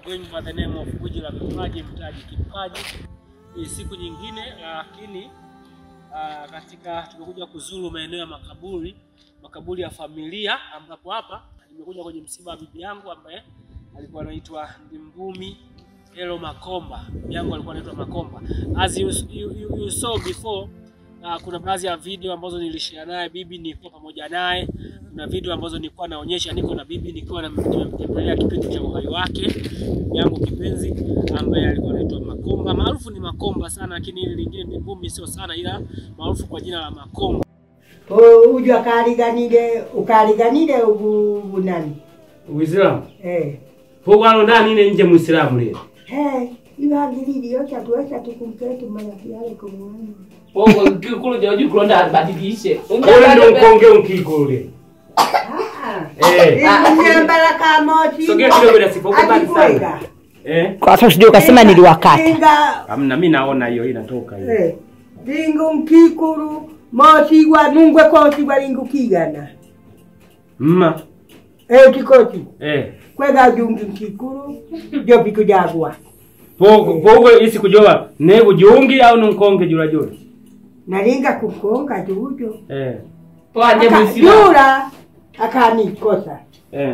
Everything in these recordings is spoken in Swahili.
going by the name of Gwiji la Vipaji, Mtaji Kipaji. Ni siku nyingine, lakini uh, katika tumekuja kuzuru maeneo ya makaburi, makaburi ya familia, ambapo hapa nimekuja kwenye msiba wa bibi yangu ambaye alikuwa anaitwa Ndimbumi Elo Makomba. Bibi yangu alikuwa anaitwa Makomba. As you, you, you, you saw before Uh, kuna baadhi ya video ambazo nilishare naye bibi, nilikuwa pamoja naye. Kuna video ambazo nilikuwa naonyesha niko na bibi, nikiwa nimemtembelea kipindi cha uhai wake bibi yangu kipenzi ambaye alikuwa anaitwa Makomba, maarufu ni Makomba sana, lakini ile lingine ni Mbumi, sio sana, ila maarufu kwa jina la Makomba. uju akaliganire ukaliganire ubu bunani Uislamu eh pogwalo ndani ile nje Muislamu leo eh ibagiriri yote tuweza tukumketu marafiki yale kumwana Bongo kikulu jaju kulonda abadilishe. wewe ndio mkonge unkikule ah eh nyambala kamochi Sogea kidogo na sifa, uko mbali sana. eh Kwa sababu sijui ukasema niliwakata. inga amna mimi naona hiyo inatoka hiyo eh lingu mkikuru mosigwa nungwe kosigwa lingu kigana mma eh tikoti eh kwega jungi mkikuru jo pikujagwa pogo pogo isi kujoa ne bujungi au nunkonge jula jula nalinga kukonga jujo eh Twaje Aka- Muislamu. yura akanikosa eh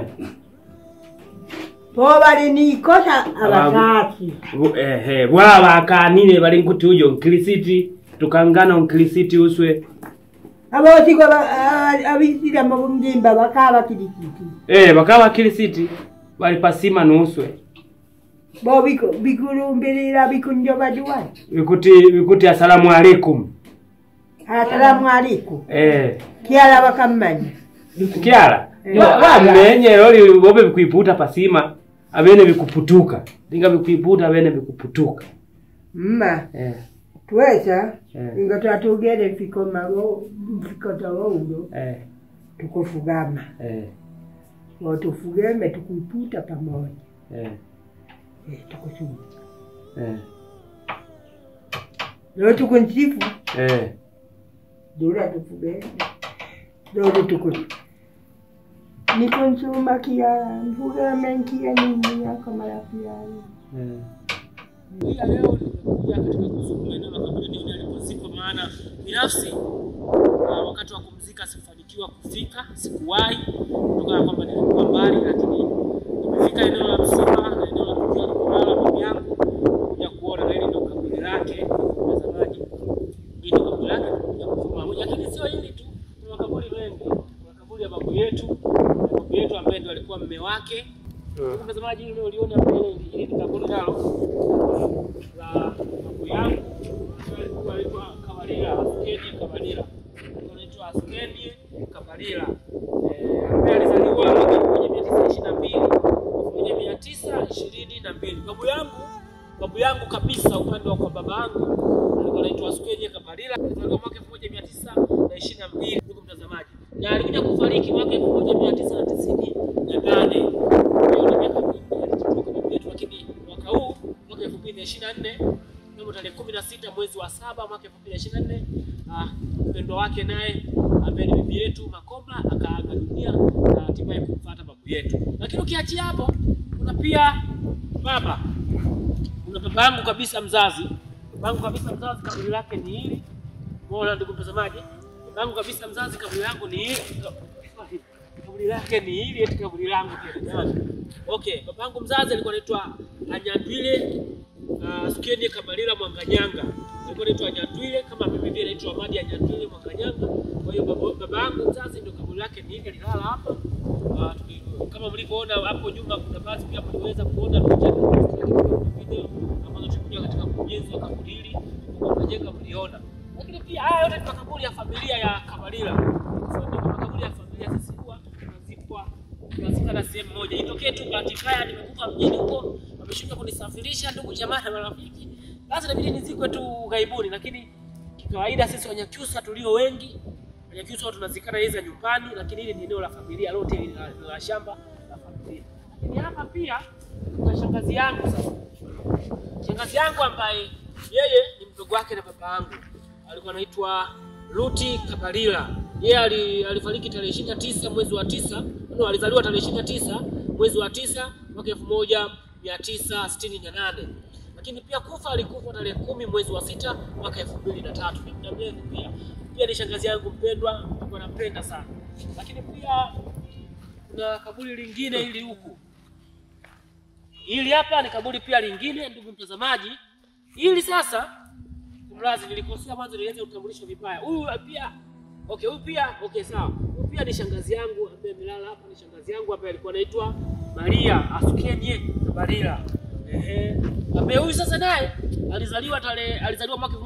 po bali nikosa abakaki Bu- eh eh bwaba akanine bali nkuti ujo nkilisiti tukangana nkilisiti uswe abosigwa abisira mu mjimba bakaba kidikiti eh bakawa kilisiti bali pasima nuswe bo biko bikulumbirira bikunjoba juwani bikuti bikuti asalamu alaikum asalamu alaikum eh kiala bakamanya kyala Eh. wamenye loli bobe bikwiputa pasima abene bikuputuka linga bikwiputa abene bikuputuka mma eh twesa Eh. inga twatugere fiko mago fiko tawaulo eh tukufugama eh watufugeme tukuiputa pamoja eh eh, tukusuma eh leo tukunsifu eh dura tufugeme leo tukusi nikunsuma kia mfugeme nkia nini yako marafiki yangu eh Ila leo nimekuja katika kuzuru maeneo ya makaburi nione alipozikwa, maana binafsi uh, wakati wa kumzika sikufanikiwa kufika, sikuwahi kutokana na kwamba nilikuwa mbali, lakini nimefika eneo la msiba na eneo la tukio alipolala bibi yangu kuja kuona, na hili ndio kaburi lake. Mtazamaji, hili ndio kaburi lake, kuja kuzuru moja, lakini sio hili tu, kuna makaburi mengi. Kuna kaburi ya babu yetu, babu yetu ambaye ndio alikuwa mme wake. Ndugu Mtazamaji, hili uliona mbele, hili ni kaburi nalo la babu yangu ambaye alikuwa anaitwa Kabalila, Askeni Kabalila, Alikuwa anaitwa Askeni Kabalila eh, ambaye alizaliwa mwaka elfu moja mia tisa ishirini na mbili elfu moja mia tisa ishirini na mbili Babu yangu babu yangu kabisa, upande wa kwa baba yangu alikuwa anaitwa Askeni Kabalila, alizaliwa mwaka elfu moja mia tisa na ishirini na mbili ndugu mtazamaji, na alikuja kufariki mwaka elfu moja mia tisa na tisini na nane Hiyo ni miaka mingi alitoka babu yetu, lakini mwaka huu mwaka elfu mbili na ishirini na nne mnamo tarehe kumi na sita mwezi wa saba mwaka elfu mbili na ishirini na nne mpendwa wake naye ambaye ni bibi yetu Makomba akaaga dunia na hatimaye kumfuata babu yetu. Lakini ukiachia hapo, kuna pia baba, kuna baba yangu kabisa mzazi, baba yangu kabisa mzazi, kaburi lake ni hili. Umeona ndugu mtazamaji, baba yangu kabisa mzazi, kaburi langu ni hili kaburi lake ni hili, eti kaburi langu tena jamani. Okay, baba yangu mzazi alikuwa anaitwa Anyandwile uh, Skeni Kabalila Mwanganyanga. Alikuwa anaitwa Anyandwile kama mimi vile naitwa Amadi Anyandwile Mwanganyanga. Kwa hiyo baba, baba yangu mzazi ndio kaburi lake ni hili lilala hapa. Uh, tuli- kama mlivyoona hapo nyuma kuna baadhi pia mliweza kuona picha na video ambazo tulikuja katika ujenzi wa kaburi hili kwa tunajenga mliona. Lakini pia haya yote ni makaburi ya familia ya Kabalila. So, ndio makaburi ya familia sisi huwa tunazikwa tunazikana sehemu moja. Itokee tu bahati mbaya nimekufa mjini huko, wameshindwa kunisafirisha ndugu jamaa na marafiki, basi inabidi nizikwe tu ghaibuni. Lakini kikawaida sisi Wanyakyusa tulio wengi, Wanyakyusa huwa tunazikana hizi za nyumbani, lakini hili ni eneo la familia lote hili la, la shamba la familia. Lakini hapa pia kuna shangazi yangu sasa shangazi yangu ambaye yeye ni mdogo wake na baba yangu alikuwa anaitwa Ruti Kabalila. Yeye ali, alifariki tarehe ishirini na tisa mwezi wa tisa no, alizaliwa tarehe ishirini na tisa mwezi wa tisa mwaka elfu moja mia tisa sitini na nane lakini pia kufa alikufa tarehe kumi mwezi wa sita mwaka elfu mbili na tatu ni muda mrefu pia pia ni shangazi yangu mpendwa nilikuwa nampenda sana lakini pia kuna kaburi lingine hili huku hili hapa ni kaburi pia lingine ndugu mtazamaji hili sasa kumrazi nilikosea mwanzo nilianza utambulisho vibaya huyu pia okay huyu pia okay sawa huyu pia ni shangazi yangu ambaye amelala hapa ni shangazi yangu ambaye alikuwa anaitwa Maria Asukenye Tabarira ehe ambaye huyu sasa naye alizaliwa tarehe alizaliwa mwaka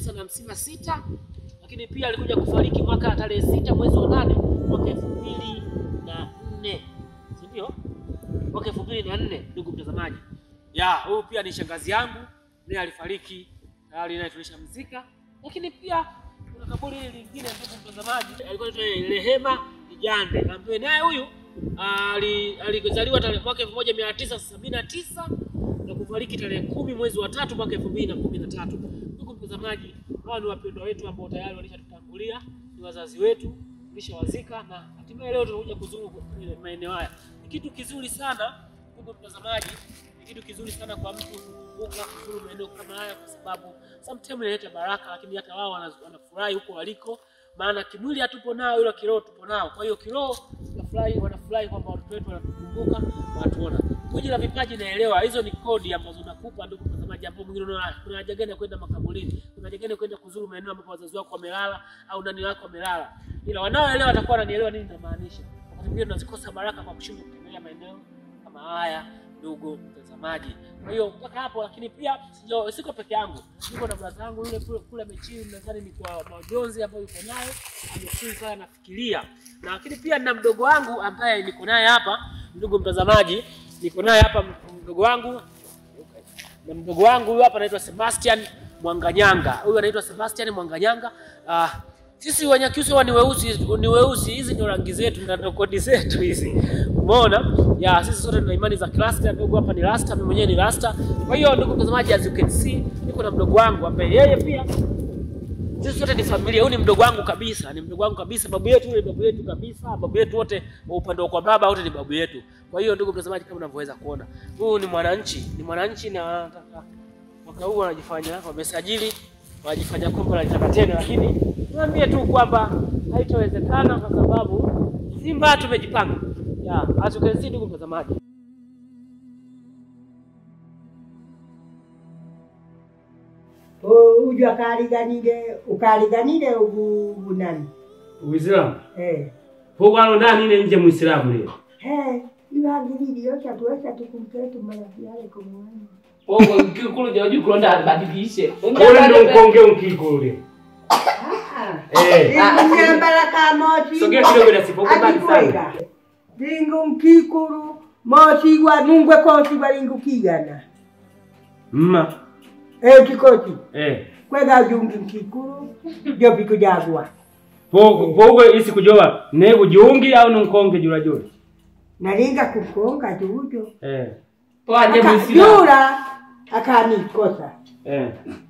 1956 lakini pia alikuja kufariki mwaka tarehe sita mwezi wa nane mwaka elfu mbili na nne si ndio mwaka elfu mbili na nne ndugu mtazamaji ya huyu pia ni shangazi yangu naye alifariki tayari naye tulishamzika lakini pia kuna kaburi hili lingine ndugu mtazamaji alikuwa anaitwa Rehema Ijande ambaye naye huyu ali- alizaliwa tarehe mwaka elfu moja mia tisa sabini na tisa na kufariki tarehe kumi mwezi wa tatu mwaka elfu mbili na kumi na tatu ndugu mtazamaji hawa ni wapendwa wetu ambao tayari walishatutangulia ni wazazi wetu tulishawazika na hatimaye leo tunakuja kuzuru kwenye maeneo haya ni kitu kizuri sana ndugu mtazamaji ni kitu kizuri sana kwa mtu kukumbuka kuzuru maeneo kama haya kwa sababu sometimes inaleta baraka lakini hata wao wana- wanafurahi huko waliko maana kimwili hatupo nao ila kiroho tupo nao kwa hiyo kiroho wanafurahi wanafurahi kwamba watoto wetu wanatukumbuka wanatuona kuji la vipaji naelewa hizo ni kodi ambazo nakupa ndugu mtazamaji ambao mwingine unaona kuna haja gani ya kwenda makaburini kuna haja gani ya kwenda kuzuru maeneo ambapo wazazi wako wamelala au nani wako wamelala ila wanaoelewa watakuwa wananielewa nini namaanisha wakati mwingine tunazikosa baraka kwa kushindwa kutembelea maeneo kama haya ndugu mtazamaji kwa hiyo mpaka hapo lakini pia sijo, siko peke yangu niko na brada yangu yule kule, kule amechini nadhani ni kwa majonzi ambayo yuko nayo amechini sana nafikiria na lakini pia na mdogo wangu ambaye niko naye hapa ndugu mtazamaji niko naye hapa mdogo wangu na mdogo wangu huyu hapa anaitwa Sebastian Mwanganyanga. Huyu anaitwa Sebastian Mwanganyanga. Ah, sisi Wanyakyusa huwa ni weusi, ni weusi. Hizi ndio rangi zetu na ndio kodi zetu hizi. Umeona? Ya sisi sote tuna imani za Kirasta. Ndugu hapa ni Rasta, mimi mwenyewe ni Rasta. Kwa hiyo ndugu mtazamaji, as you can see, niko na mdogo wangu ambaye yeye pia sisi sote ni familia. Huyu ni mdogo wangu kabisa, ni mdogo wangu kabisa. Babu yetu ni babu yetu kabisa. Babu yetu wote wa upande wa kwa baba wote ni babu yetu. Kwa hiyo ndugu mtazamaji, kama unavyoweza kuona, huyu ni mwananchi, ni mwananchi na wanataka mwaka huu wanajifanya wamesajili, wanajifanya kwamba wanalitaka tena, lakini niambie tu kwamba haitawezekana kwa sababu Simba tumejipanga. Ya, as you can see ndugu mtazamaji. uju akaliganire ukaliganire ubu bunani Uislamu. eh Pogwalo ndani ile nje Muislamu leo. eh ibangililio chatuweza tukumketu marafiki yale kumwani Bongo kikulu joju kulonda abadilishe. Kule ndo mkonge ukikule. Eh. nyambala kamosi Sogea kidogo na sipo kwa mbali sana. lingu mkikulu mosigwa nungwe kosigwa lingu kigana Mma. eh kikosi Eh. kwega jungi mkikulu jopiku jagwa Pogo pogo isi kujoba ne bujungi au nunkonge jula jula. nalinga kukonga jujo Eh. Pwanje musila. jura akanikosa Eh.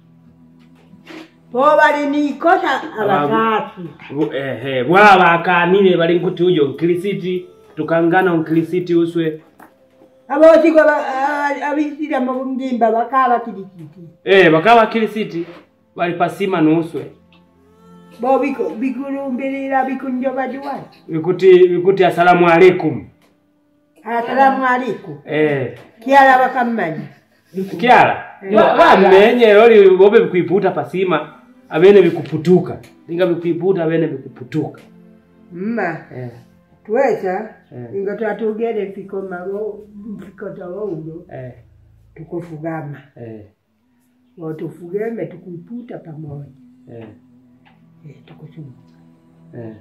po balinikosa abakasi Bu- Eh eh bwaba akanile bali nkuti ujo nkilisiti tukangana nkilisiti uswe. abosigwa abisira mubungimba bakaba kilikiti Eh bakawa kilisiti bali pasima nuswe. bo biku- bikulumbirira bikunjoba juwani Bikuti bikuti asalamu alaikum. asalamu alaikum Eh. kiala bakammanyi Kyala. Wamenye loli bobe bikuiputa pasima abene bikuputuka. Linga bikuiputa abene bikuputuka. mma Eh. twesa Eh. inga twatugere fiko malo fiko tawaulo Eh. tukufugama Eh. watufugeme tukuiputa pamoja Eh. eh, tukusuma Eh.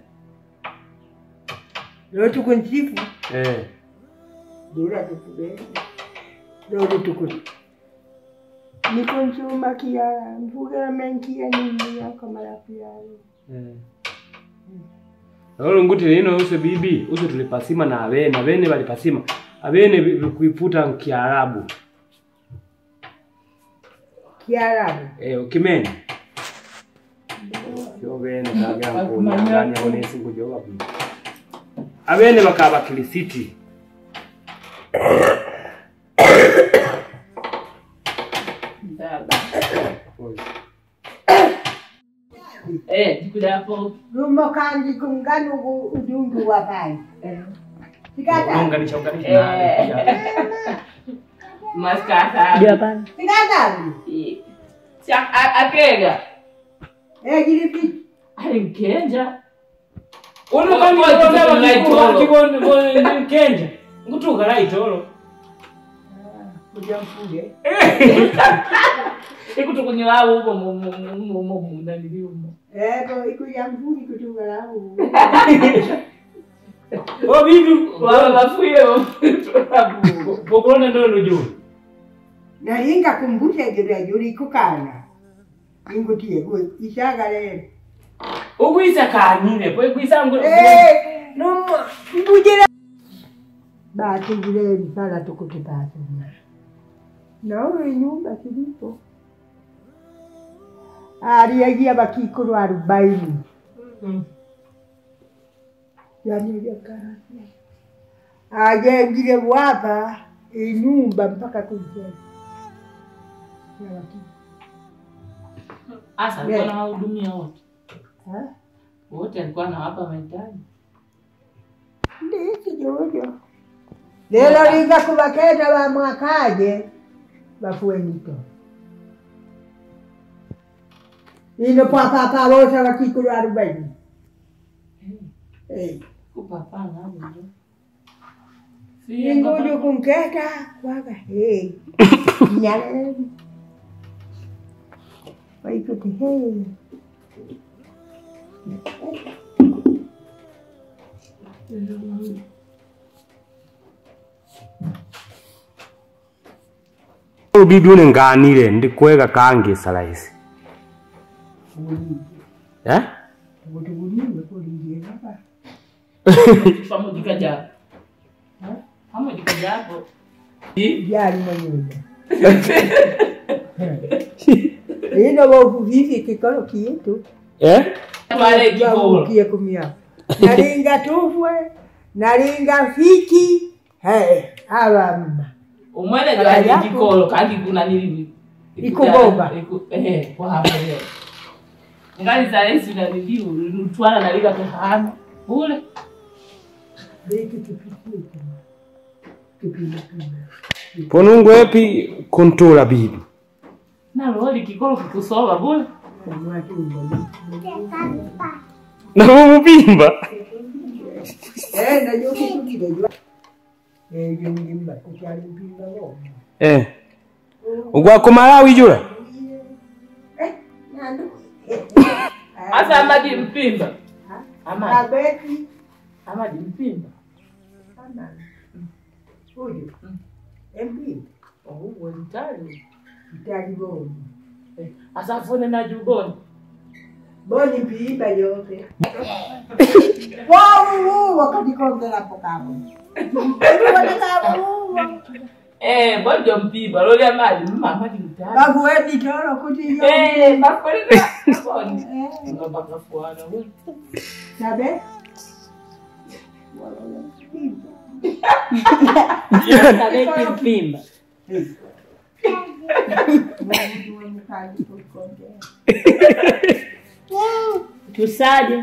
leo tukunsifu Eh. dura tufugeme lolo tukun nikunsuma kiala mfugeme nkia nini yako malapi yayo Eh. Lolo nguti lino use bibi, use tulipasima na abene, abene balipasima. Abene bi- bikuiputa nkiarabu. kiarabu Eh, ukimene. Yo bene kagira nkundanya onesi kujoba bibi. Abene bakaba kilisiti. Eh, jikudapo. lumo kandi kunganu ugu- udundu wa pai sikata Unganisha unganisha Eh. na pia. Maskata. Ndio hapana. sikata Eh. Si a- a- akega. eh jilipi Alimkenja. Uno Wa- kani wa- kibonda kitu bakikuwa kibonda kibonda kenja. Ngutuka laitolo. kujamfuge Ikutukunyilawo ubo mu mu mu mu mu nanili umo. eh bo ikujamfuge kutungalau Oh bibi Wala bafuye bo. Pokolona ndo nujua. nalinga kumbusha jura juri kukana ingutie gwe ishaga lero Ukwisa kanine, po kwisa ngo. eh lumo mbujira basi vile msala tukutipata naona nyumba kilipo aliagia bakikuru arobaini yaniliakarasi ajengile wapa inyumba mpaka kujenga ya waki- Asa alikuwa anawahudumia wote. ha? Wote alikuwa anawapa mahitaji. ndiki jojo lelo linga kubaketa bamwakaje bafue mito ino papapa bosa bakikulu arobaini Eh, Kupapana hapo ndio. inguju kunketa kwaga hey. nyaleni waikuti hey. Bibi une nganire ndikwega kange salaisi. Eh? kuti kulime kulingie baba Pamoja kaja. Pamoja kaja hapo. jali mwenyewe ino bokuvivi kikolo kietu Eh? Pale kikolo. kie kumia nalinga tufwe nalinga fiki hey, abamma Umwele Ala jwa yako. kikolo kandi kuna nini? Ikuboba. Iku eh kwa hapo leo. Ngali za Yesu na niliu nutwala na liga kahana. Bule. beki kipikie kipindapinda Ponungu epi kontola bibi. Na loli kikolo kikusoba bule. omwatumba Na mubimba. najo kitugire jwa ebyo ngimba kukyali mpimba bo Eh. Ugwa kumalawi jula. Asa amadi mpimba. Amadi. abeki Amadi mpimba. uju empimba Oh, wentali. itali boni Asa fone na juboni. boni mpimba yote wauwu wakatikonzerapo kabo kabo Eh, bojo mpimba. Loli amadi mama di mtali. bavueni toro kuti yo Eh, bakoleka. Boni. Ngomba kafuana wewe. sabe Kabeki mpimba. Tusaje?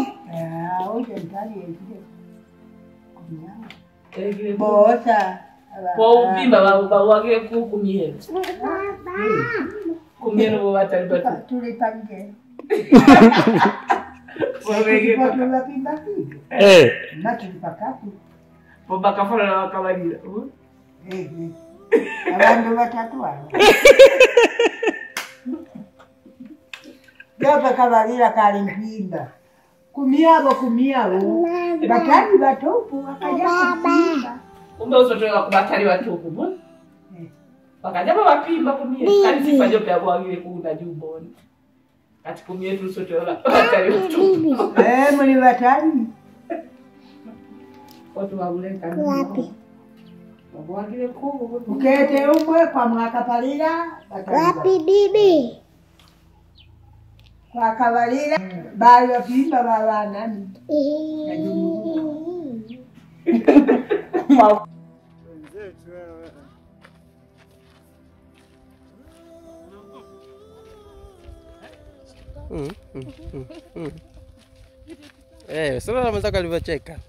bosa Kwa upimba ba ba wake ku kumiera. Kumiera bo batali batu. tulipange Waweke tulapimba kivi Eh. na tulipakati bo bakafora na bakabalira. abantu batatu abo Gaba kabalira kali mpimba kumiabo kumiabo batali batopu akaja kupimba Kumbe usotoka ku batali batuku bo. Bakaja ba bapimba kumiera. Kali sifa jo pya bwagire ku na juboni. Kati kumiera tusotola batali batuku. Eh, muli batali Watu wabuleka. Wapi? Bwagire ku. ukete umwe kwa mwakapalira wapi bibi kwakabalira bali bapimba babanani Mm, mm, mm, mm. Eh, sasa mwenzako alivyocheka.